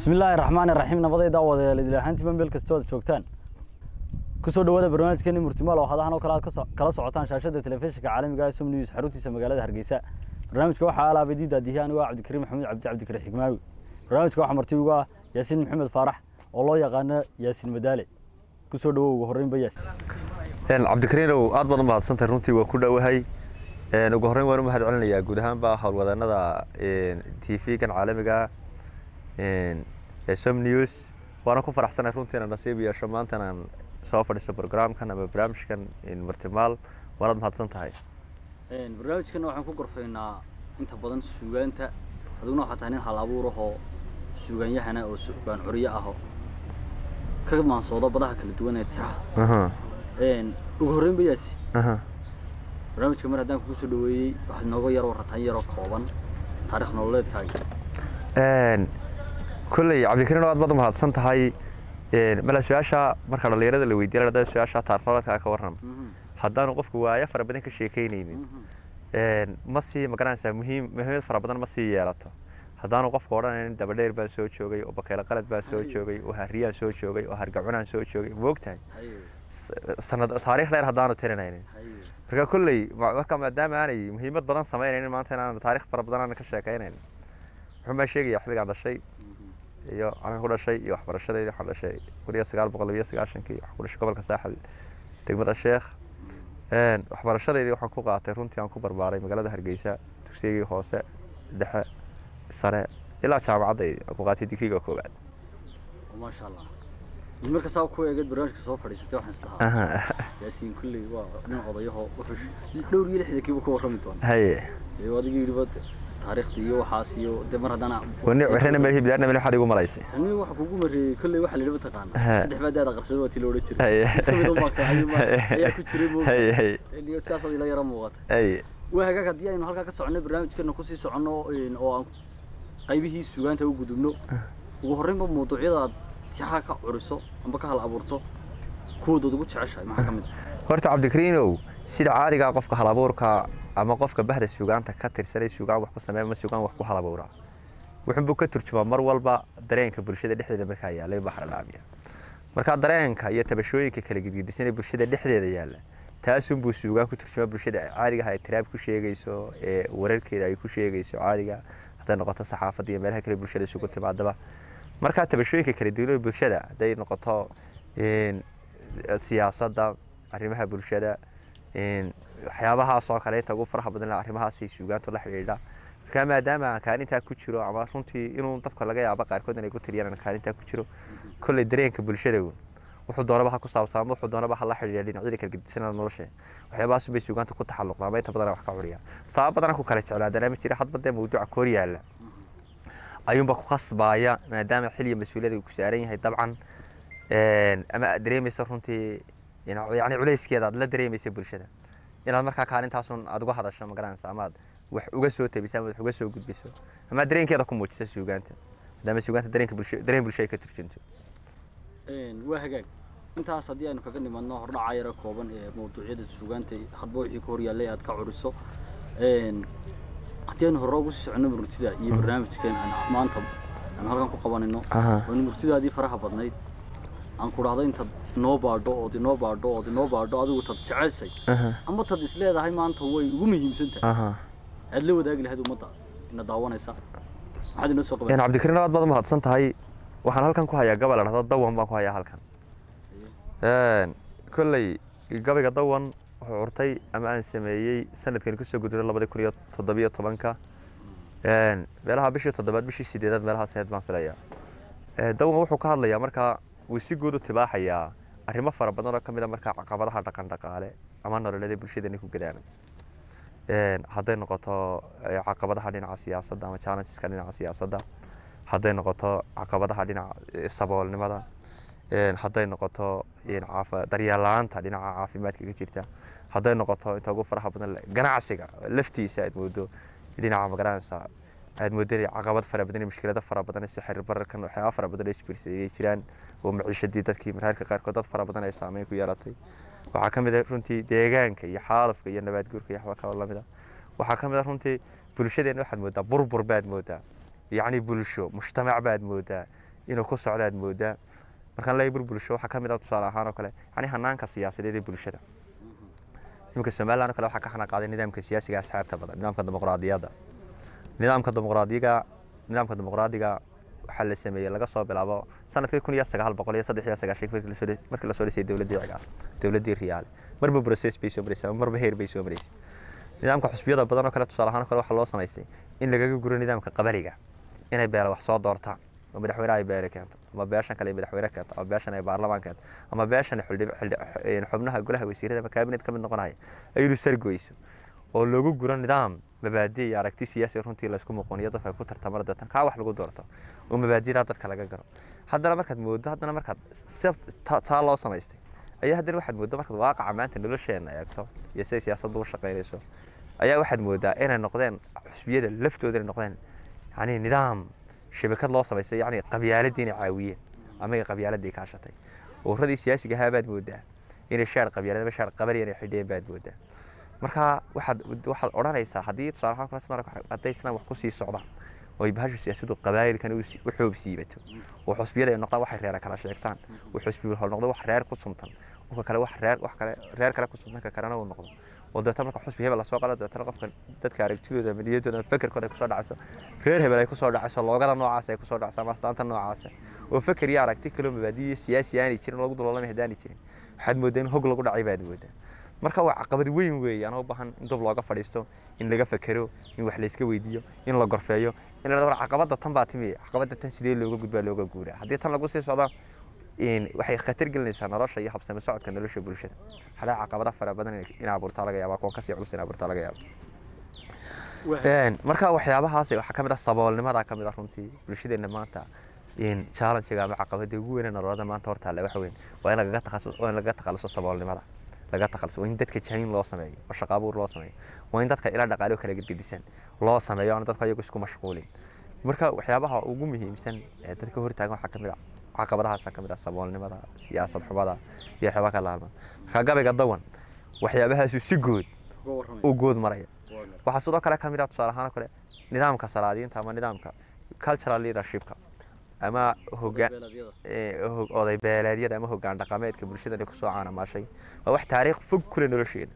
bismillaahi raxmaani raxiim nabadayda wadayaal idil ahaantiima meel kastoo aad joogtaan kusoo dhawaada barnaamijkeeni murtimaal oo hadahan oo kale aad kaso- kala socotaan shaashada telefishinka caalamiga som news xaruntiisa magaalada hargeysa barnaamijka waxaa alaabay diida dihi anigoo ah cabdikariim maxamuud cabdi cabdikari xigmaawi barnaamijka waxaa marti ugu ah yaasiin maxamed faarax oo loo yaqaano yaasiin madaale kusoo dhawow ugu horreynba yaasiin cabdikariinow aad baad u mahadsantahay runtii waa ku dhowahay ugu horreyn waan u mahad celinayaa guud ahaanba howlwadanada t v-gan caalamiga ee som news waana ku faraxsanahay runtii inaan nasiib yeesho maanta inaan soo fadhiisto programkan ama barnaamijkan martimaal waanaad mahadsan tahay barnaamijkana waxaan ku gorfaynaa inta badan suugaanta adiguna waxaa tahay nin hal abuur ahoo suugaanyahana oo suugaan curyo ahoo ka maansooda badaha kala duwan ee tixaha ugu horreynba yaasiin barnaamijka mar haddaan kugu soo dhaweeyey waxaad nooga yar warataan yaroo kooban taarikh nololeedkaaga kolley cabdikariin aad baad u mahadsan tahay mala su-aasha marka dhalinyarada la weydiiya ladhada su-aasha taariknolodka ka warram haddaanu qofku waayo fara badan ka sheekeynaynin ma sii magaranaysaa muhiim muhiimad fara badan ma sii yeelato haddaanu qofku odhanayn dabadheer baan soo joogay oo bakeelo qalad baan soo joogay oo hariyaan soo joogay oo hargacunaan soo joogay moogtahay sanad taarikh dheer haddaanu tirinaynin marka kolley marka maadaama aanay muhiimad badan samaynaynin maanta inaan taarikh fara badan aanan ka sheekaynayn wuxuu baa sheegaya xilligaan dhashay iyo anaan ku dhashay iyo waxbarashadayda waxaan dhashay kun iyo sagaal boqol iyo sagaashankii waxaan ku dhashay gobolka saaxil degmada sheekh waxbarashadeydii waxaan ku qaatay runtii aan ku barbaaray magaalada hargeysa dugsigii hoose dhexe sare ilaa jaamacadday aan ku qaatay digriga koowaad maasha allah marka saa ku eegad barnaamijka soo fadhiisatay waxaan islahaa yaasiin kulley waa nin odayaho wuxuu dhowr iyo lixda kiiba ka warrami doona haye dee adiga yidhiba taariikhda iyo waxaas iyo dee mar haddana wani waxrena meel hiblaarna meel waxaad igu malaysay tani waxa kugu mareeyey kolley waxa la yidhi mataqaana Ha. saddex baa daada qarsado waa tii la odhan jiray Haye. mid ka mid unbaa kacay ma ayaa ku jiray mo haye haye sidaas ila yara muuqata haye waa hagaag haddii aynu halkaa ka soconay barnaamijkeena kusii soconno een, oo aan qaybihii suugaanta u gudubno ugu horreynba mawduucyada aad tixaha ka curiso amba ka hal abuurto kuwoodood ugu jeceshahay maxaa ka mid ah horta cabdikariinow sida caadigaa qofka halabuurka ama qofka bahda suugaanta ka tirsanay suugaan wax ku sameeya ama suugaan wax ku halabuuraa wuxuunbuu ka turjumaa mar walba dareenka bulshada dhexdeeda markaa yaalla in baxra dhaamiya markaa dareenka iyo tabashooyinka kala gidgidisan ee bulshada dhexdeeda yaalla taasunbuu suugaan ku turjumaa bulshada caadigaha ay tiraab ku sheegayso ee wararkeeda ay ku sheegayso caadiga hadday noqoto saxaafadda iyo meelaha kale bulshada isugu timaadaba markaa tabashooyinka kala duwan ee bulshada hadday noqoto een, siyaasadda arrimaha bulshada een, waxyaabahaas oo kale inta ugu faraha badan leh arrimahaasay suugaantu la xidhiidha markaa maadaama aan kaalintaa ku jiro ama runtii inuu dadka laga yaabo qaarkood inay ku tiriyaan aan kaalintaa ku jiro kolley dareenka bulshada uun wuxuu doonaba ha ku saabsan ama wuxuu doonaba ha la xidhiidha dhinacyada kala gedisanaa nolosha waxyaabahaas bay suugaanta ku taxalluqdaa ama inta badan wax ka curiya sabab badan ku kala jeclaadana ma jira hadba dee mawduuca koor yaalla ayuunba ku khasbaaya maadaama xilliga mas-uuliyada uu ku saaran yahay dabcan een, ama aad dareemaysa runtii ina- yacni culayskeeda aad la dareemaysa bulshada inaad markaa kaalintaasun aad uga hadasho ma garanaysa ama aad wax uga soo tabiso ama wax uga soo gudbiso ama aad dareenkeeda ku muujiso suugaanta maadaama suugaanta dareenka bulsho dareen bulsho ay ka turjunto Een, waa hagaag intaas haddii aynu kaga nimadno hordhaca yara kooban ee mawduucyada suugaanta hadba wixii ka horyaallay aad ka curiso Een, haddii aynu hore ugu sii soconno murtida iyo barnaamijkeen aan maanta aan halkan ku qabanino Aha. waa murtidaadii faraha badnayd aan ku dhahdo intaad inoo baadho ood inoo baadho ood inoo baadho adigu tad jecelsay ama tad is leedahay maanta way ugu muhiimsan tahay aha aad la wadaagi lahayd ummadda ina daawanaysa maxaad inoo soo qaban cabdikariin aad baad u mahadsan tahay waxaan halkan ku hayaa gabal la dhahdo dawan baan ku hayaa halkan kolley gabayga dawan wuxuu curtay ama aan sameeyey sanadkan kusoo gudbay labadi kun iyo toddobiyo tobanka meelaha bishii toddobaad bishii sideedaad meelahaas ahayd baan filayaa dawan wuxuu ka hadlayaa markaa wuu si guud u tibaaxayaa arrimo fara badan oo ka mid a markaa caqabadaha dhaqan dhaqaale ama nololeed ee bulshadani ku gadaana hadday noqoto eh, caqabadaha dhinaca siyaasadda ama challengeska dhinaca siyaasadda hadday noqoto caqabadaha dhinaca eh, saboolnimada een, hadday noqoto een, caafa- daryeel la-aanta dhinaca caafimaadka ka jirta hadday noqoto inta ugu faraha badan le- ganacsiga laftiisa aad moodo dhinaca magaranaysa aad moodo inay caqabad fara badan iyo mushkilado fara badan sixir bararkan waxyaaba fara badan oo isbiirsaday inay jiraan oo maciishadii dadkii mararka qaarkood dad fara badan ay saameyn ku yeelatay waxaa ka mid ah runtii deegaanka iyo xaalufka iyo nabaad guurka iyo waxba kaloo lamid ah waxaa ka mid ah runtii bulshadeena waxaad moodaa burbur baad moodaa yacni bulsho mujtamac baad moodaa inuu ku socdo aad moodaa markaan leeyahay burbulsho waxaa ka mid ah tusaale ahaan oo kale yani hanaanka siyaasadeed ee bulshada iminka somaliland oo kale waxaa ka xana qaaday nidaamka siyaasiga asxaabta badan nidaamka dimuqraadiyadda nidaamka dimuqraadiga nidaamka dimuqraadiga waxaa la sameeyey laga soo bilaabo sanadkii kun iyo sagaal boqol iyo saddex iyo sagaashan markii lasoo dhisay dowladdii cigaal dowladdii riyaale marba process bay soo maraysay ama marba heer bay soo maraysay nidaamka xusbiyada badan oo kale tusaale ahaan oo kale waxaa loo samaystay in lagaga guro nidaamka qabaliga inay beela wax soo doortaan oo madaxweyne ay beele keento ama beeshan kale ay madaxweyne keento ama beeshan ay baarlamaan keento ama beeshan xubnaha golaha wasiirada ama kaabinet ka mid noqonaya ayadu sargoyso oo loogu guro nidaam mabaadi iyo aragti siyaasi runtii laysku muqooniyo dadka ku tartamada deetan kaa wax lagu doorto oo mabaadidaa dadka laga garo haddana markaad moodo haddana markaad taa loo samaystay ayaa haddana waxaad moodaa markaad waaqaca maanta nolosheena eegto iyo siday siyaasaddu u shaqaynayso ayaa waxaad moodaa inay noqdeen xusbiyada laftooda inay noqdeen yani nidaam shabakad loo samaystay yani qabyaaladii inay caawiyeen ama ay qabyaaladii kaashatay ururadii siyaasiga ahaa baad moodaa inay shaar qabyaalad ama shaar qabali inay xidheen baad moodaa marka waxaad waxaad odhanaysaa haddii tusaale ahaan kale hadday islaan wax kusii socdaan oo ay bahashu siyaasaddu qabaayilkan u xoob siibato oo xusbiyada ay noqdaan waxay reera kala sheegtaan oo xusbi hol noqdo wax reer ku suntan oo kale wax reer wax kale reer kale ku suntan ka kalena uu noqdo oo deetana marka xusbi hebel lasoo qalo deetana qofka dadka aragtidooda ama niyaddooda ama fekerkooda ay kusoo dhacayso reer hebel ay kusoo dhacayso loogada noocaas ay kusoo dhacayso ama astaanta noocaasa oo feker iyo aragti kaloo mabaadiyo siyaasi aanay jirin lagu duloolamay haddaanay jirin waxaad moodaa in hog lagu dhacay baad moodaa marka waa caqabad weyn weeye anoo baahan in dub looga fadhiisto in laga fekero in wax layska weydiiyo in la gorfeeyo in la war caqabada tan baa timi caqabada tan sidee looga gudbaa looga guuraa haddii tan lagu sii socdo waxay khatar gelinaysaa nolosha iyo habsami socodka nolosha bulshada hadaa caqabada fara badan in abuurtaa laga yaaba kuwa kasii culus in abuurtaa laga yaaba marka waxyaabahaas waxaa kamid ah saboolnimada kamid ah runtii bulshadeena maanta challenge-ga ama caqabada ugu weyn nololada maanta hortaale waxa weyn waa in lagaga takhasus waa in lagaga takhaluso saboolnimada laga takhaluso waa in dadka jahin loo sameeyo oo shaqo abuur loo sameeyo waa in dadka ilaa dhaqaale kala gedgedisan loo sameeyo aan dadka iyagu isku mashquulin marka waxyaabaha ugu muhiimsan ee dadka hortaagan waxaa kamid ah caqabadahaasa kamid ah saboolnimada siyaasad xumada iyo waxyaaba ka laalma marka gabayga dawan waxyaabahaasu si good u good maraya waxaa sidoo kale kamid ah tusaale ahaan kale nidaamka salaadiinta ama nidaamka cultural leadershipka ama hogaan oday beeleedyada ama hogaan dhaqameedka bulshadani kusoo caanamaashay waa wax taariikh fog kule nolosheena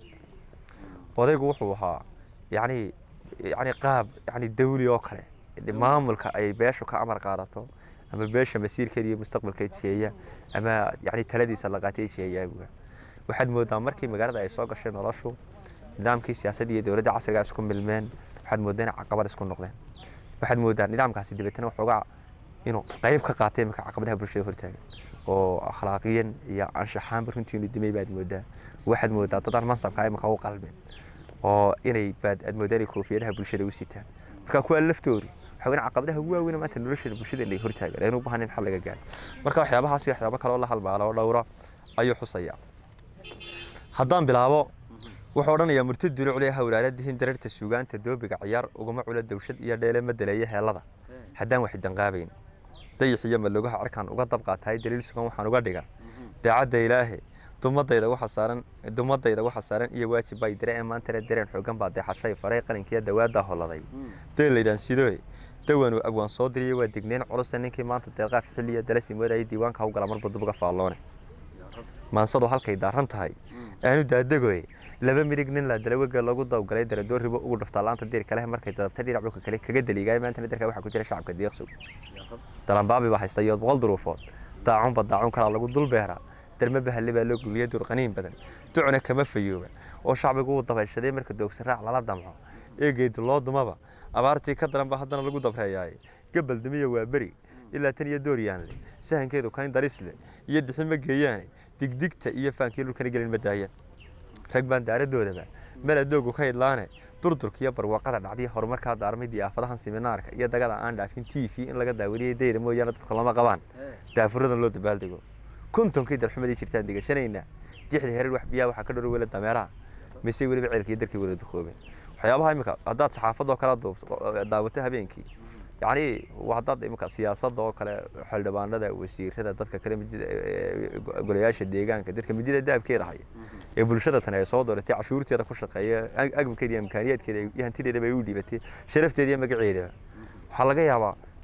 odaygu wuxuu ahaa yani yani qaab yani dawli oo kale maamulka ay beeshu ka amar qaadato ama beesha masiirkeeda iyo mustaqbalka jeeya ama yani taladiisa la qaatay jeeyaabuga waxaad moodaa markii magaalada ay soo gashay noloshu nidaamkii siyaasadda iyo dowladda casriga isku milmeen waxaad moodaa inay caqabad isku noqdeen waxaad moodaa nidaamkaasi dabeetana waxoogaa inuu qayb ka qaatay iminka caqabadaha bulshada hortaagan oo akhlaaqiyan iyo anshaxaanba runtii inuu dimay baad moodaa waxaad moodaa dadaan mansabka iminka u qalbeen oo inay baad aad moodaa inay koofiyadaha bulshada u sitaan marka kuwa laftoodu waxa weyn caqabadaha ugu waaweyn maanta nolosheeda bulshada inay hortaagan aynu u baahan in xal laga gaaro marka waxyaabahaas iyo waxyaabo kaloo la halmaalo oo dhowra ayuu xusayaa haddaan bilaabo wuxuu odhanayaa murtad duli culya hawlaaladihin dararta suugaanta doobiga ciyaar uguma cula dawshad iyo dheele ma daleeya heellada haddaan wax danqaabayn dayax iyo maloogaha cirkaan uga dabqaatahay daliil sugan waxaan uga dhiga daacadda ilaahe dumadayda waxa saaran dumadayda waxa saaran iyo waajib bay dire ee maantana dareen xoogan baa deexashay faray qalinkiiyo dawaaddaa holladay deelaydaan sidooe dawanuu abwaan soo diriyay waa digneyn culusa ninkii maanta deeqaaf xilliya dalasi moodayay diiwaanka hawgala marba dubuga faalloone maansadu halkay daaran tahay aanu daadegoe laba midig nin la dalawega lagu dawgalay daradoo ribo ugu dhuftaa laanta diirka leh markay dadabta dhinac dhulka kale kaga daliigaya maantana darka waxaa ku jira shacabka diiqsug dalanbaabi baa haysta iyo boqol duruufood daacunba daacun kalaa lagu dul beeraa darme bahalle baa loo guliya durqaniin badan ducuna kama fayooba oo shacbigu uu dabayshaday marka doogsan raac lala damco eegeydu loo dumaba abaartii ka daran baa haddana lagu dabreeyaaye gabal dumiya waa beri ilaa tan iyo dooryaanle sahankeedu kayn darisle iyo dixi ma geeyaane digdigta iyo faankii dhulkana gelin ma daayaan rag baan daaradoodaba meel adoogu ka idlaane durdurka iyo barwaaqada dhacdiya horumarkaa daarmay diyaafadahan siminaarka iyo dagada aan dhaafin t v in laga daawadiyay dayra mooyaane dadka lama qabaan daafuradan loo dabaaldego kontonkii dalxumadii jirtaan degashanaynaa dixda herer wax biyaha waxaa ka dhoro wela dameeraha mise weliba ceelkii darkii wala dukoobeen waxyaabaha imika haddaad saxaafadoo kale daawato habeenkii yacni haddaad imika siyaasadda oo kale xildhibaanada wasiirada dadka kale golayaasha deegaanka dadka midida daabkeeda haya ee bulshada tani ay soo dooratay cashuurteeda ku shaqeeya agabkeeda iyo imkaaniyaadkeeda iyo hantideedaba ay u dhiibatay sharafteeda iyo magaceedaba waxaa laga yaabaa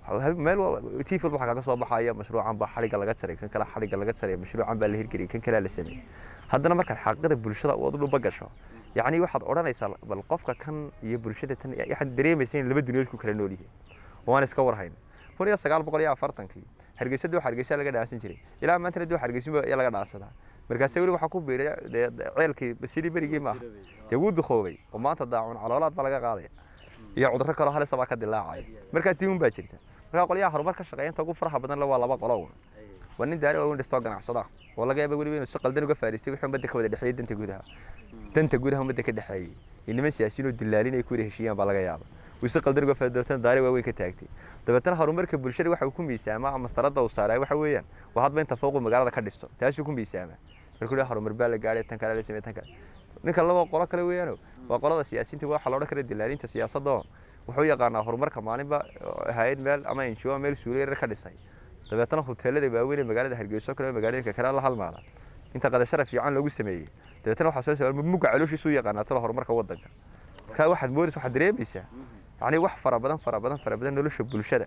meel tif walba waxaa kaga soo baxaya mashruucan baa xadhigga laga jaray kan kale xadhigga laga jaray mashruucan baa la hirgeliyay kan kalea la sameeyey haddana markaad xaqiiqada bulshada u dhuba gasho yacni waxaad odhanaysaa bal qofka kan iyo bulshada tan waxaad dareemaysaa in laba duniyad ku kala nool yihiin waan iska warhayn kun iyo sagaal boqol iyo afartankii hargeysa duu hargeysa laga dhaasan jiray ilaa maantana duu hargeysa ayaa laga dhaasadaa markaase weli waxaa ku biiray ceelkii sidii berigii maaha dee wuu duqoobay oo maanta daacun caloolaad baa laga qaadaya iyo cudurro kaloo halisa baa ka dilaacaya markaa tiun baa jirta markaa qolyaha horumar ka shaqeeya inta ugu faraha badan le waa laba qolo un waa nin daari waaweyn dhistoo ganacsada oo laga yaaba weliba inuu si qaldan uga faariistay wixii ummadda ka wada dhexeeyey danta gudaha danta gudaha ummadda ka dhexeeyey iyo niman siyaasiyiin oo dilaalin ay ku wada heshiiyaan baa laga yaaba wuu si qaldan uga faari dabeetana daari waaweyn ka taagtay dabeetana horumarka bulshada waxa uu ku miisaamaa ama mastarada uu saaray waxa weeyaan waa hadba inta fooqu magaalada ka dhisto taasuu ku miisaamaa markuu leeyahay horumar baa la gaadhay tan kale la sameeyay tan kale ninka laba qolo kale weeyaano waa qolada siyaasiyiinta waxa la odhan kara dilaalinta siyaasadda wuxuu yaqaanaa horumarka maalinba hay-ad meel ama injiwa meel suuliya yar ka dhisay dabeetana hoteelada waaweyn ee magaalada hargeyso kale magaalooyinka kale la halmaada inta qadashara fiican loogu sameeyey dabeetana waxaa soo saaray mugga calooshiisu yaqaanaa tala horumarka waddanka markaa waxaad moodaysa waxaad dareemaysaa yacni wax fara badan fara badan fara badan nolosha bulshada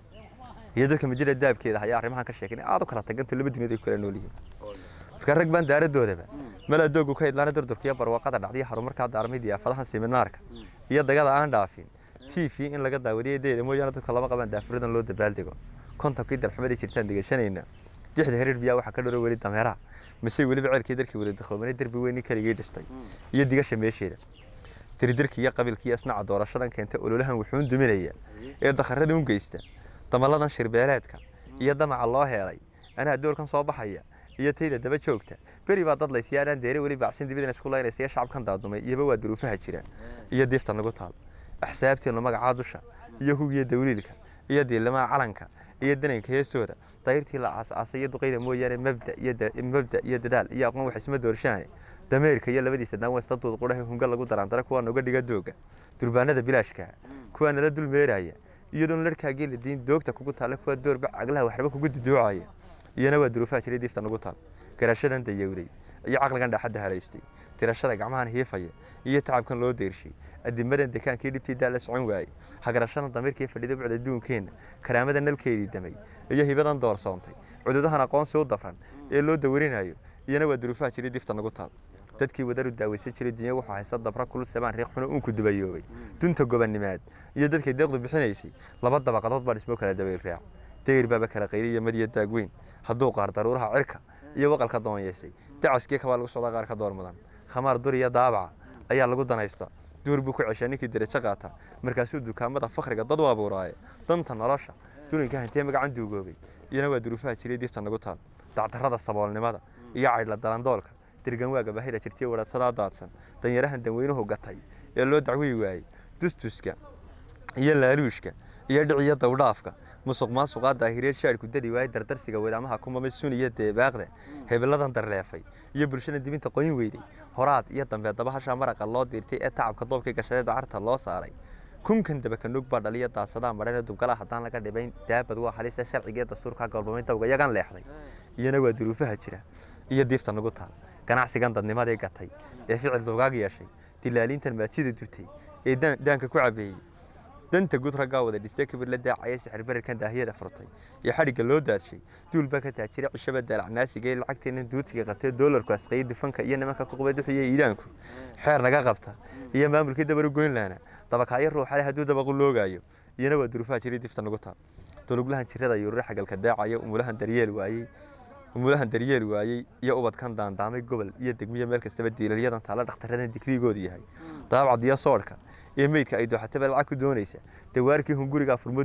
iyo dadka majira daabkeeda ayaa arrimahan ka sheegay in aad u kala taganto laba duniyad ay ku kala nool yihiin marka rag baan daaradoodaba meel adoogu ka idlaana durdurkiya barwaaqada dhacdiya horumarkaa daarmay diyaafadaha seminaarka iyo dagada aan dhaafin t v in laga daawadiyo deeda mooyaane dadka lama qabaan daafuradan loo dabaaldego kontonkii dalxumaday jirtaan degashanayna dixda hariir biyaa waxaa ka dhoro weli dameeraha mise weliba ceelkii darkii wada dakhoobane derbi weyn kaligii dhistay iyo digasha meesheeda diridirkii iyo qabiilkii isnaca doorashadan keenta ololahan wuxuun duminaya ee dakharada un geysta damalladan shirbeeleedka iyo damaca loo heelay anaa doorkan soo baxaya iyo tayda daba joogta beri baa dad laysiya anaan deere weli baacsin dibidana isku laynaysa iyo shacabkan daadumay iyoba waa duruufaha jira iyo diifta nagu taal axsaabteenu magacaa dusha iyo hugiya dawliilka iyo diilimaha calanka iyo dananka heestooda dayrtii la aasaasay iyo duqayda mooyaane mabda iyo mabda iyo dadaal iyo aqoon waxisma doorshaane dameerka iyo labadiisa daanwesta duud qudhaha hunga lagu daraandara kuwaa noga dhiga dooga durbaanada bilaashka kuwaa nala dul meeraya iyadoon larkaagii la diin doogta kugu taalla kuwaa doorba caglaha waxba kugu duduucaya iyana waa duruufaha jiray diifta nagu taal garashadan dayowday iyo caqligan dhaaxadda halaystay tirashada gacmahan hiifaya iyo tacabkan loo deyrshay adimadan dekaankii dhibtii daa la socon waayey hagarashadan damiirkii fadhida bucda adduunkeenna karaamada nalkeedii damay iyo hibadan doorsoontay cududahan aqoonsi u dafran ee loo dawarinayo iyana waa duruufaha jiray diifta nagu taal dadkii wadaru daawaysan jiray dunya wuxuu haysta dabra kul sabaan riiq xuno uunku dubayoobay dunta gobanimaad iyo dadkay deeqdu bixinaysay laba dabaqadood baa dhismo kala dabayl raac dayr baaba kala qayliya madiya daagweyn hadduu qaar daruuraha cirka iyo waqalka doonyeysay dacaskii kabaa lagu socdaa qaar ka door mudan khamaar dur iyo daabaca ayaa lagu danaysta duur buu ku ceshaa ninkii derajo qaata markaasuu dukaamada fakriga dad u abuuraaye danta nolosha dulinka hantee magacan duugoobay iyana waa duruufaha jiray diifta nagu taal dacdarrada saboolnimada iyo caydhla dalandoolka dirgan waaga bahida jirtiya wadhatadaa daadsan danyarahan danweynuhu gatay ee loo dacwiyi waayey dustuska iyo laaluushka iyo dhiciyo dawdhaafka musuq maasuqaa daahireed shaadhku dadi waayey dardarsiga wadaamaha kumamay suniya deebaaqda hebeladan darleefay iyo bulshada dibinta qoyn weyday horaad iyo dambe dabahashaa maraqa loo diirtay ee tacabka doobkii gashadee dacarta loo saaray kunkan dabakanug baa dhaliya daasadaa madhanee dubgala haddaan laga dhibayn daabad waa halisa sharciga ee dastuurka golbamay dawga yagan leexday iyana waa duruufaha jira iyo diifta nagu taal ganacsigan dadnimadii gatay ee ficil dugaag yeeshay dilaalintan maatida dutay ee daanka ku cabeeyey danta gud raggaa wada dhistay kibir la daacaya sixir bararkan daahiyada furtay iyo xadhigga loo daadshay duulbaa ka taajiray cishaba daalacnaasiga ee lacagteena duudsiga qabtay doolarku asqayay dufanka iyo nimanka ku qubay duxiya iidaanku xeer naga qabta iyo maamulkii dabaru goynlaana dabakaayo ruuxale hadduu dabaqu loogaayo iyana waa duruufaha jiray difta nagu taal doluglahan jirada yuurure xagalka daacaya umulahan daryeel waayey umulahan daryeel waayey iyo ubadkan daandaamay gobol iyo degmiyo meel kastaba diilalyadan taalla dhakhtaradan digrigoodu yahay daabcad iyo soodhka iyo meydka ay dooxataba lacag ku doonaysa dawaarkii hungurigaa furmo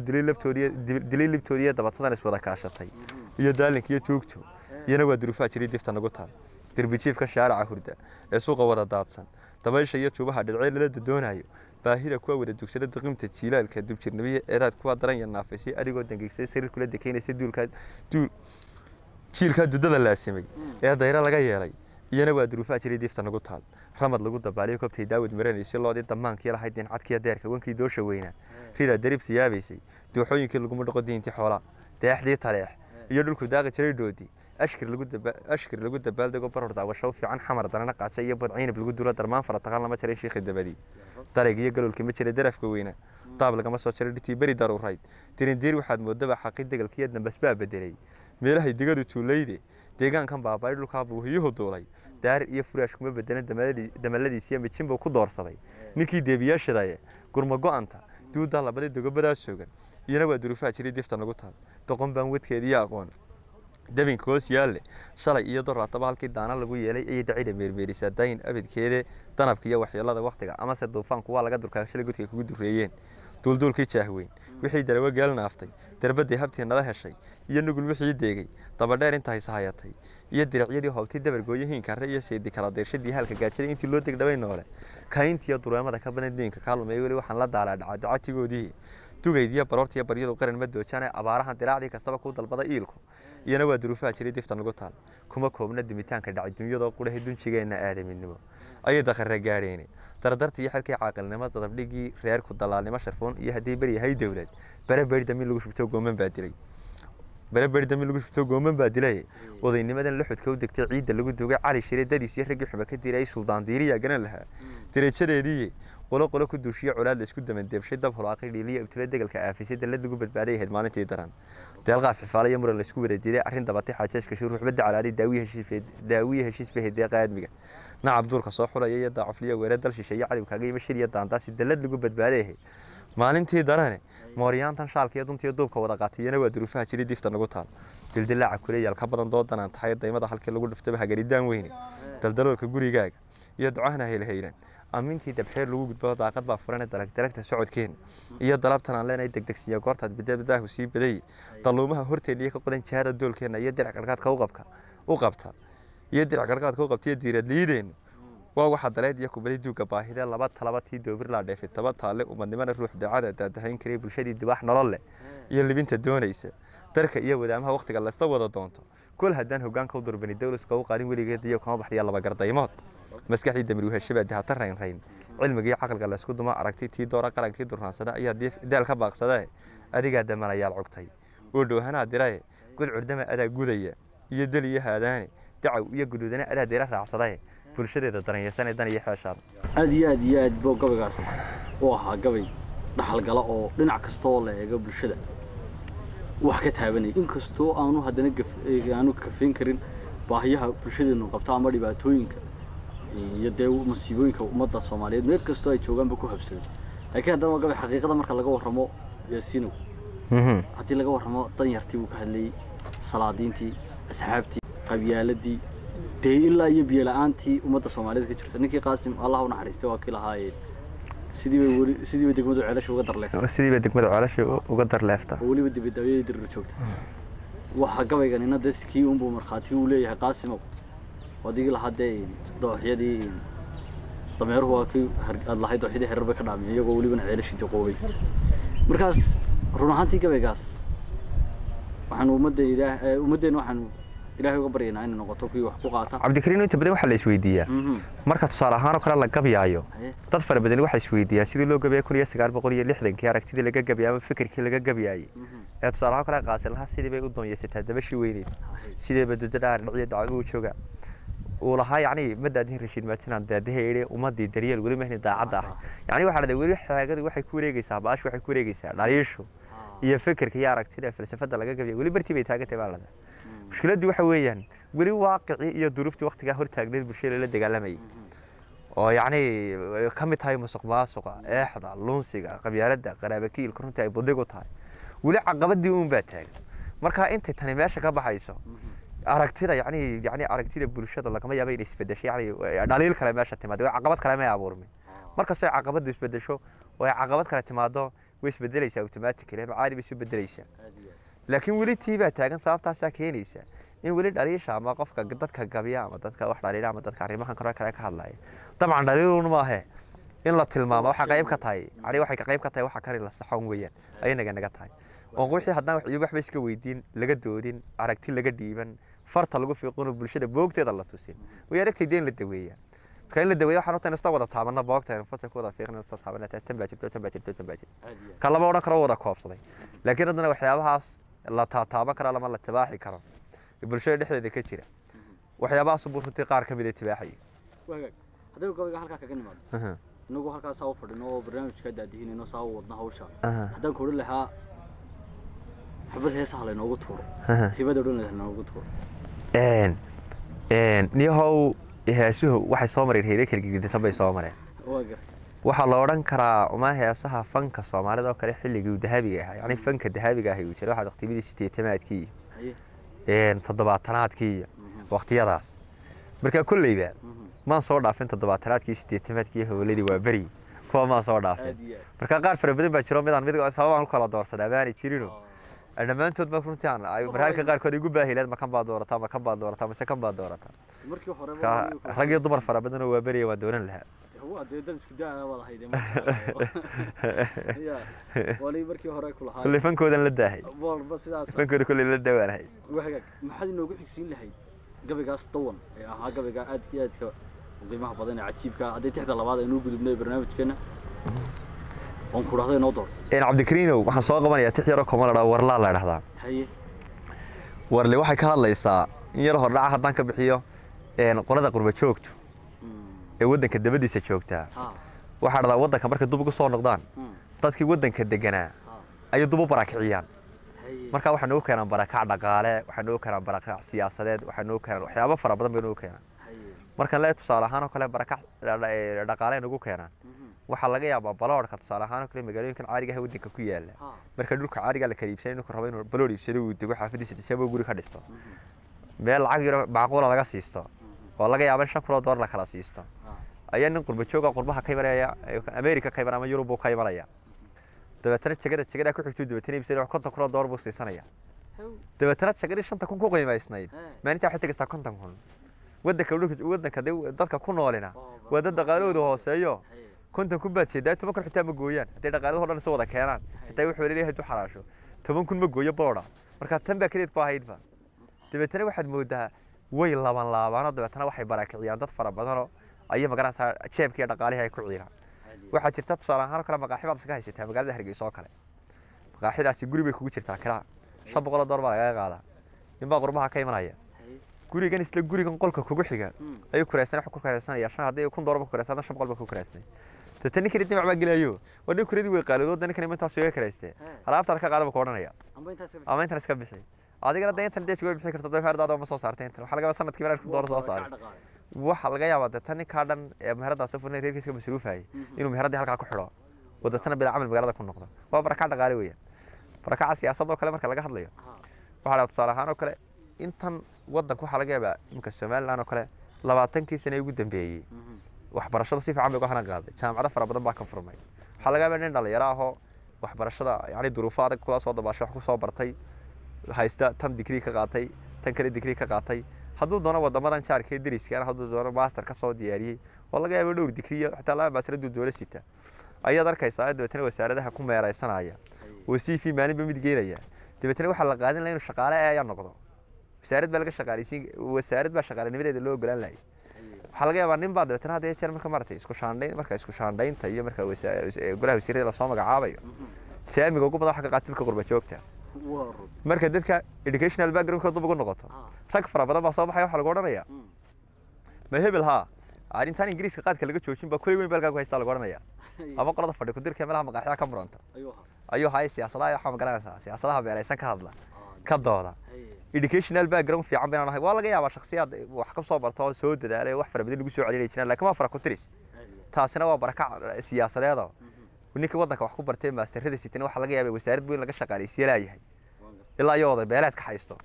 dilay libtoodiiyo dabatadan iswada kaashatay iyo daalinka iyo tuugto iyana waa duruufaha jiray difta nagu taal derbijiifka shaaraca hurda ee suuqa wada daadsan dabaysha iyo tuubaha dhircee lala dadoonayo baahida kuwa wada dugsada diqimta jiilaalka dubjirnimiya eedaad kuwa daran ya naafaysay adigoo dangeysay sariir kula dekeynaysa duulkaa duul jiilkaa dudada laasimay ee dayro laga yeelay iyana waa duruufaha jiray diifta nagu taal ramad lagu dabaaliyo koobtay daawad maranaysay loodii damaankii lahayd dincadkiya deerka wankii doosha weynaa ridaa daribta yaabaysay dooxooyinkii laguma dhaqo diintii xoolaa deexdii taleex iyo dhulku daaqi jiray dhoodi ashkir lagu daba ashkir lagu dabaaldego baror daawasho fiican xamar darana qaaca iyo badciinab lagu dulo darmaan fara taqaan lama jiray shiikhi dabadii darayg iyo galolkii ma jiray darafka weynaa daab lagama soo jaray dhitii beri daruurayd dirindiir waxaad moodaba xaqi degalkiiyo dambas baa bedelay meelahay digadu tuulayde deegaankan baabay dhulkaa buuhiyuhu duulay daarir iyo furaash kuma bedelan damaladiisiyo mijinbuu ku doorsaday ninkii deebiyaashidaye gurma go-anta duudaa labadii dogobadaa soogan iyana waa duruufaha jiray difta nagu taal doqon baan wadkeediiyo aqoon dabinka hoos yaalle shalay iyo doraataba halkii daana lagu yeelay ayay dacida meermeerisaa daayin abidkeede danabka iyo waxyeelada waktiga amase duufaanku waa laga durkaa shalay godkay kugu dureeyeen duulduulkii jaahweyn wixii darawo geel naaftay darbadii habtii nala heshay iyo nugul wixii deegay dabadheer inta haysahayatay iyo diracyadii hoobtii dabargooyo hiinkarre iyo seedi kala deershadii halka gaajada intii loo degdhabay noole kayntiiyo dureemada ka badan diinka kaa lumey weli waxaan la daalaa dhaca dacatigoodii dugayd iyo baroortiiyo baryadu qaran ma doojaane abaarahan diraacdii kastaba kuu dalbada iilku iyana waa duruufaha jiray difta nagu taal kuma koobna dumitaanka dhacay dunyadoo qudhahay dunjigeenna aadaminimo ayay dakhare gaadheene dardarta iyo xilkii caaqilnimo dadabdhigii reerku dalaalnimo sharfoon iyo haddii beri yahay dowlad bare beri dambi lagu shubto gooman baa dilay bare beri dambi lagu shubto gooman baa dilay odaynimadan la xudka u degtay ciidda lagu dugay cali shire dadiis iyo raggii xuba ka diray suldaan diiriyaa garan lahaa darajadeedii qolo qolo ku duushiyo colaad la isku damandeebshay dab holaaqay dhiiliya ibtile degalka aafisay dallad lagu badbaaday ahayd maalintii daran deelqaaf xifaale iyo muran la isku wada diiday arrin dabatay xaajeeska shuur ruxbadda calaaday daawiye heshiis bay deeqa aadmiga nacab duurka soo xulaya iyo daacufliya weere dal shisheeye cadowkaaga iyo shir iyo daandaasi dallad lagu badbaaday ahayd maalintii darane mooryaantan shaalka iyo duntiyo duubka wada qaatiyana waa duruufaha jiray difta nagu taal dildilaaca kuleyaal ka badan doodanaan tahay daymada halkii lagu dhiftaba hagaridaan weyne daldaloolka gurigaaga iyo ducahna haylhaylan amintii dabxeer lagu gudbo daaqad baa furan dalag dalagta socodkeena iyo dalabtan aan leenahay degdegsiya goortaad bidadaahu sii badayay daluumaha horteena iyo ka qodan jihada doolkeena iyo dirac gargaadka u qabka u qabta iyo dirac gargaadka u qabta iyo diirad liideenu waa waxa daleed iyo kubaday duuga baahide laba talaba tii doobir laa dheefay taba taalle umadnimana ruux daacada daadahayn karay bulshadii dibaax nolol leh iyo libinta doonaysa darka iyo wadaamaha waktiga laysta wada doonto kol haddaan hogaanka u durbani dowlaska u qaadin weligeed iyo kama baxdiya laba gardaymood maskaxdii damir weheshabaa dihata raynrayn cilmigii caqliga laysku duma aragtay tii doora qarankii durnaansada ayaa daal ka baaqsadae adigaa damanayaal cogtay oo dhowhanaa dirae god curdama adaa gudaya iyo del iyo haadaane dacaw iyo guduudana adaa dira raacsadae bulshadeeda daranyeysanee dan iyo xeeshaada aada iyo aad iyo aad bo gabaygaas u ahaa gabay dhaxalgala oo dhinac kastoo la eego bulshada wax ka taabanaya inkastoo aanu haddana aanu kafayn karin baahiyaha bulshadeenu qabto ama dhibaatooyinka iyo dee masiibooyinka ummadda soomaaliyeed meel kastoo ay joogaanba ku habsaday laakiin haddana waa gabay xaqiiqada marka laga warramo yaasiinow haddii laga warramo danyartii buu ka hadlayey salaadiintii asxaabtii qabyaaladii dee ilaa iyo biyola-aantii ummadda soomaaliyeed ka jirta ninkii qaasim allah u naxariistay waa kii lahaayeen sidii bay weli sidii bay degmadu ceelasha uga darleeftay sidiiba degmada ceelasha uga darleefta oo weliba dibadaawiyadii dirir joogta waxa gabayganina dadkii unbuu markhaati uu leeyahay qaasimow adigii lahaa dee dooxyadii dameeruhu waa kii aad lahayd dooxyadii herer bay ka dhaamiyay iyagoo welibana ceelashii diqoobay markaas run ahaantii gabaygaas waxaanu ummadda ilaah ummaddeena waxaanu ilaahay uga baryaynaa inay noqoto kuwii wax ku qaata cabdikariin inta badan waxaa la isweydiiyaa marka tusaale ahaan oo kale la gabyaayo dad fara badan waxay isweydiiyaan sidii loo gabayay kun iyo sagaal boqol iyo lixdankii aragtidii laga gabyay ama fikirkii laga gabyayay ee tusaale ahaan kale qaasilaha sidii bay u doonyeysataa dabashii weyneyd sideeba dudada dhinaciyo dacwo u jooga uu lahaa yacni ma daadihin rashiid maatinaan daadaheedhe ummadii daryeel weli mahni daacadda ahay yacni waxaa dhahday weli xaagadu waxay ku wareegeysaa baashu waxay ku wareegeysaa dhaliishu iyo fikirka iyo aragtida falsafada laga gabyay weli bartii bay taagantay baa lada mushkiladdu waxa weeyaan weli waaqicii iyo duruuftii waktigaa hortaagneed bulshada la dagaalamayay oo yacni ka mid tahay musuq maasuqa eexda lunsiga qabyaaladda qaraabakiilka runtii ay budig u tahay weli caqabadii uun baa taagan marka intay tani meesha ka baxayso aragtida yani yani aragtida bulshada lagama yaaba inay isbedesho yani dhaliil kale meesha timaado caqabad kale may abuurmin markastoo ay caqabadu isbedesho oo ay caqabad kale timaado way isbedelaysaa automatically macaali bay isu bedelaysaa laakiin weli tii baa taagan sababtaasaa keenaysa in weli dhaliisha ama qofka dadka gabya ama dadka wax dhaliila ama dadka arrimahan kale kale ka hadlaya dabcan dhaliilun maahe in la tilmaamo waxa qayb ka tahay yani waxay ka qayb ka tahay waxa kale la saxon weeyaan ayay naga naga tahay oo wixii haddaan wax waxba iska weydiin laga doodin aragti laga dhiiban farta lagu fiiqino bulshada boogteeda la tusin way aragtay deen la daweeyaa marka in la daweeyo waxaan horta inasta wada taabana boogta in farta ku wada fiiqin inasta taabana tan baa jirto tan baa jirto tan baa jirto ka lama odhan karo wada koobsaday laakiin haddana waxyaabahaas la taataaban karo lama la tibaaxi karo bulshada dhexdeeda ka jira waxyaabahaas buu runtii qaar ka mid a tibaaxaya haddaynu gabayga halkaa kaga nimaado inagu halkaasaa u fadhino oo barnaamijka daadihinayno saa u wadna hawsha Aha, haddaan ku odhan lahaa xabad heesaha laynoogu tuuro aha. tiibada odhan laynoogu tuuro Een, een, niyahow heesuhu waxay soo mareen heere kala gegedisan bay soo mareen waa gar waxaa la odhan karaa uma heesaha fanka soomaalida oo kale xilligii uu dahabiga ahaa yacni fanka dahabiga ahi uu jiray waxaa waqtiyadii sideetamaadkii haye iyo toddobaatanaadkii iyo Mhm, waqtiyadaas marka kolleyba mhm. maan soo dhaafin toddobaatanaadkii sideetamaadkii howladii waa beri kuwa maan soo dhaafin aad iyo aad marka qaar fara badan baa jiro midaan mid sababaan u kala doorsadaa baanay jirino Ah, dhammaantood ma runtii aan ay mararka qaarkood igu baahileed ma kan baad doorataa ma kan baad doorataa mise kan baad doorataa markii hore Ka- rag iyo dumar fara badan oo waa beriya waan dooran lahaa waa dee dad isku daa wada hayde ya wali markii hore ku lahaa kolley fankoodan la daahay walba sidaas fankooda kolley la dawaanahay wahagaag maxaad inoogu xigsiin lahayd gabaygaas dawan ee ahaa gabayga aadka iyo aadka u qiimaha badan ee cajiibka haddii tixda labaad aynu u gudubnay barnaamijkeena oon ku dhahdo inoo door een cabdikariinow waxaan soo qabanayaa tix yaroo koma la dhaa warlaa la dhahdaa haye warle waxay ka hadlaysaa in yar hordhaca haddaan ka bixiyo een qolada qurba joogto Mm, ee waddanka dabadiisa joogtaa ha waxaa dhahdaa waddanka markay dub ugu soo noqdaan mm, dadkii waddanka deganaa ha ayay dub u barakiciyaan haye marka waxay noogu keenaan barakac dhaqaale waxay noogu keenaan barakac siyaasadeed waxay noogu keenaan waxyaabo fara badan bay noogu keenaan haye marka lee tusaale ahaan oo kale barakac dha- dha- ee dhaqaale ay nagu keenaan mhm, waxaa laga yaabaa baloodhka tusaale ahaan oo kale magaalooyinkan caadiga ah ee waddanka ku yaala ha marka dhulka caadiga la kala iibsanay ninku rabo inuu balood iibsado uu dego xaafadiisa tijabo guri ka dhisto mhm, meel lacag yaro macquula laga siisto mhm, oo laga yaaba in shan kun oo doolar la kala siisto ha ayaa nin qurba jooga qurbaha ka imanaya ee america ka iman ama yurub buu ka imanaya dabeetana jegada jegadaa ku xigtuu dabeetana iibsanaya konton kun oo doolar buu siisanaya hew dabeetana jegadii shanta kun ku qiimaysnayd he maalintaa waxay tegaysaa konton kun waddanka dhulka waddanka dee dadka ku noolina oo, waa dad dhaqaalahooda hooseeyo haye konton kun baad jeedaa toban kun xitaa ma gooyaan hadday dhaqaalahoo dhan isu wada keenaan xitaa wuxuu leeyahay hadduu xaraasho toban kun ma gooyo boodha marka tan baa keliyeed ku ahaydba dabeetana waxaad moodaa way laban laabaanoo dabeetana waxay barakiciyaan dad fara badanoo ayay magaranaysaa jeebka iyo dhaqaalihii ay ku ciiraan haye waxaa jirta tusaale ahaan oo kale maqaaxi baad iskaga haysataa magaalada hargeysa oo kale maqaaxidaasi guri bay kugu jirtaa kiraa shan boqol oo door baa lagaga qaadaa ninbaa qurbaha ka imanaya haye gurigan isla gurigan qolka kugu xiga mm, ayuu kuraysan wax ku kuraysanaya shan haddii kun doolar ba kuraysan shan boqol ba ku kuraysanay tata ninkani dinac baa gelayo waa nin kuradii way qaalido wadda ninkani intaas iga karaystee he alaabtaan ka qaada ba ku odhanaya amba intaas ka ama intan iska bixi adigana dee intan deeska way bixi karto dafaardaada ma soo saartay intan waxaa laga yaabaa sanadkii markaa kun doolar soo saaray waxaa laga yaabaa dee tan ninkaa dhan ee meheradaas soo furnay reerkiisa ka masruufayay inuu meheradii halkaa ku xidho oo deetana bilaa camal magaalada ku noqdo waa barakac dhaqaale weeyaan barakaca siyaasad oo kale marka laga hadlayo waxaa la tusaale ahaan oo kale intan waddanka waxaa laga yaabaa iminka somaliland oo kale labaatankii sane ugu dambeeyey waxbarashada si fiican bay uga hana qaaday jaamacado fara badan baa ka furmay waxaa laga yaabaa nin dhalinyaro ahoo waxbarashada yani duruufo adag kula soo dabaashay wax ku soo bartay haysta tan digrii ka qaatay tan kale digrii ka qaatay hadduu doono wadamadan jaarka ee deriskaana hadduu doono master ka soo diyaariyey oo laga yaabo dhowr digriyo xitaa laba master hadduu doola sita ayaad arkaysaa dabeetana wasaaradaha ku meeraysanaya oo c v maalinba mid geenaya dabeetana waxaa la qaadin laha inuu shaqaale ayaa noqdo wasaarad baa laga shaqaaleysiin wasaarad baa shaqaalenimadeeda loo ogolaan lahay waxaa laga yaabaa nin baa dabeetana hadda jeer marka maratay isku shaandhayn marka isku shaandhaynta iyo marka wasa- golaha wasiirada lasoo magacaabayo saamiga ugu badan waxa ka qaata dadka qurba joogta marka dadka educational backgroundkooda dub ugu noqoto rag fara badan baa soo baxaya waxaa lagu odhanaya ma hebel haa arrintan ingiriiska qaadka laga joojin baa kulli weyn baa halkaa ku haystaa lagu odhanaya ama qolada fadhi kudirka meelaha maqaaxyaha ka muranta ayuu haya siyaasadaha waxaa magaranaysaa siyaasadaha beeraysan ka hadla ka dooda educational background fiican bayna nahay waa laga yaabaa shakhsiyaad wax ka soo barta oo soo dadaalay oo wax fara badan lagu soo celinay jiraan laakiin waa fara ku tiris taasina waa barakac siyaasadeedoo ninka waddanka wax ku bartay maasterada sitina waxaa laga yaabay wasaarad weyn laga shaqaaleysiye laayahay ilaa iyo oday beeleed ka haysto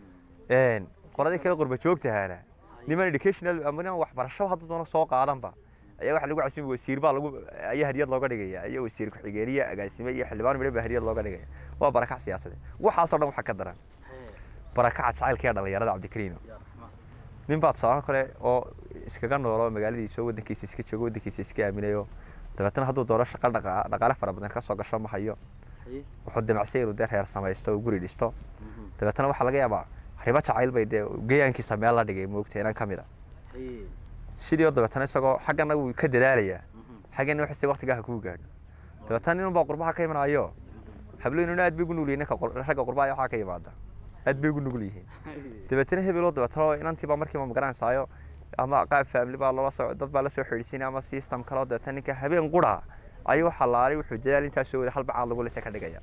qoladii kale qurba joogtahaana niman educational ama niman waxbarasho hadduu doono soo qaadanba ayaa waxaa lagu casumay wasiir baa lagu ayaa hadiyad looga dhigaya iyo wasiir ku-xigeenye agaasime iyo xildhibaan midhan baa hadiyad looga dhigaya waa barakac siyaasadeed waxaasoo dhan waxaa ka daran barakaca jacaylka ee dhalinyarada cabdikariino nin baa tusaale kale oo iskaga noolo magaaladiisa oo waddankiisa iska joogo waddankiisa iska aaminayo dabeetana hadduu doono shaqo dhaqa dhaqaale fara badan ka soo gasho ma hayo wuxuu damacsay inuu dee reer samaysto oo guri dhisto dabeetana waxaa laga yaabaa ribo jacayl bay dee geyaankiisa meel la dhigay moogta inaan ka mid a sidii oo dabeetana isagoo xaggana wuu ka dadaalayaa xaggana waxase waqtigaa ha kuu gaadho dabeetana nin baa qurbaha ka imanayo habloynuna aad bay ugu nugul yihin ninka ragga qurbaha waxaa ka yimaada aad bay ugu nugul yihiin dabeetana hebeloo dabeetana inantiibaa markiiba magaranaysayo ama qaab family baa loola soo dad baa la soo xidhiisinaya ama system kaloo deeta ninka habeen qura ayuu xalaalay wuxuu dadaal intaas soo wada hal bacaad lagu lisa ka dhigaya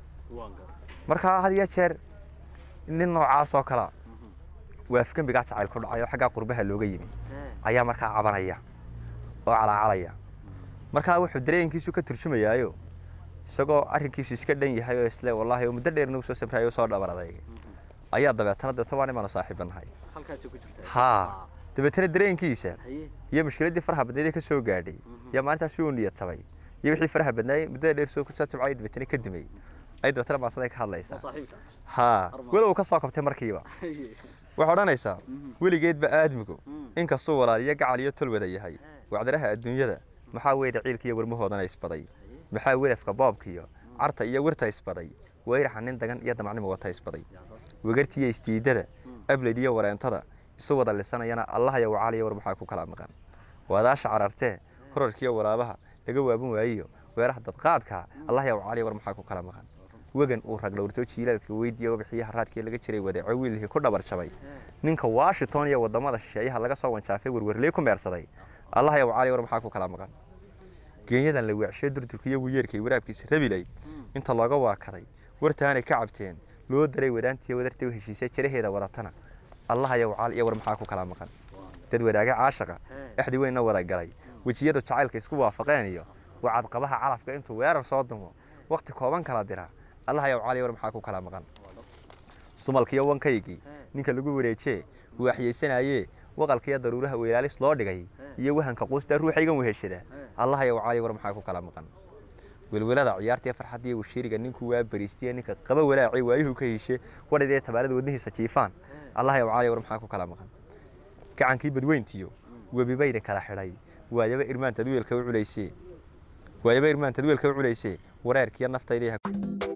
markaa had iyo jeer nin noocaas oo kala waa afgembigaa jacayl ku dhacay oo xaggaa qurbaha looga yimi ayaa markaa cabanaya oo calaacalaya markaa wuxuu dareenkiisu ka turjumayaayo isagoo arrinkiisu iska dhan yahay oo isle wallaahi oo muddo dheerna uu soo sabraayo soo dhabar adeegay ayaa dabeetana deeto waan imaanu saaxiibanahay haa dabeetana dareenkiisa iyo mushkiladdii faraha badneed ee ka soo gaadhay iyo maalintaas uu niyad tabay iyo wixii faraha badnaayey muddada dheer soo soo tabcay dabeetana ka dimay ay dabeetana maasaday ka hadlaysaa haa walow ka soo kabtay markiiba waxay odhanaysaa weligeedba aadmigu inkastuu walaaliyo gacal iyo tol wada yahay wacdaraha adduunyada maxaa weeye ciilka iyo warmahoodana isbaday maxaa welafka boobka iyo carta iyo wirta isbaday weyraxa nin dagan iyo damacnimo wata isbaday wegartiiyo istiidada ableyd iyo wareentada isu wada lisanayana allahaya wacaaliya war maxaa ku kala maqan waadaasha carartee horarkiiyo waraabaha laga waaban waayiyo weeraha dadqaadka allahaya wacaaliya war maxaa ku kala maqan wegan uu rag dhowrto jiilaalka weydiiya wabixiyaha raadkii laga jiray wadeeco wiilihii ku dhabar jabay ninka washington iyo wadamada shisheeyaha laga soo wanjaafay werwerley ku meersaday allahaya wacaaliya war maxaa ku kala maqan geenyadan la weecshay durdurka iyo wiyeerkay waraabkiisa rabilay inta looga waakaday wartaanay ka cabteen loo daray wadaantiiyo wadartay u heshiisay jiraheeda wadatana allahaya wacaal iyo war maxaa ku kala maqan dad wadaage caashaqa exdi weynna wada galay wejiyadu jacaylka isku waafaqeen iyo wacadqabaha calafka intuu weerar soo dumo wakti kooban kala dira allahaya wacaal iyo war maxaa ku kala maqan sumalkiiyo wankaygii ninka lagu wareejee waaxyeysanayee waqalkiiyo daruuraha weelaalis loo dhigay iyo wahanka quusta ruuxaygan weheshada allahaya wacaali war maxaa ku kala maqan welwelada ciyaartiiyo farxaddiiyo washiiriga ninkuu waa bariistiya ninka qaba walaacay waayuhu ka heshe wadhadee tabaalada wadnihiisa jiifaan allahaya wacaali war maxaa ku kala maqan gacankii badweyntiyo webibayda kala xidhay waayaba irmaantad weelka u culaysee waayaba irmaantad weelka u culaysee wareerkiiyo naftayda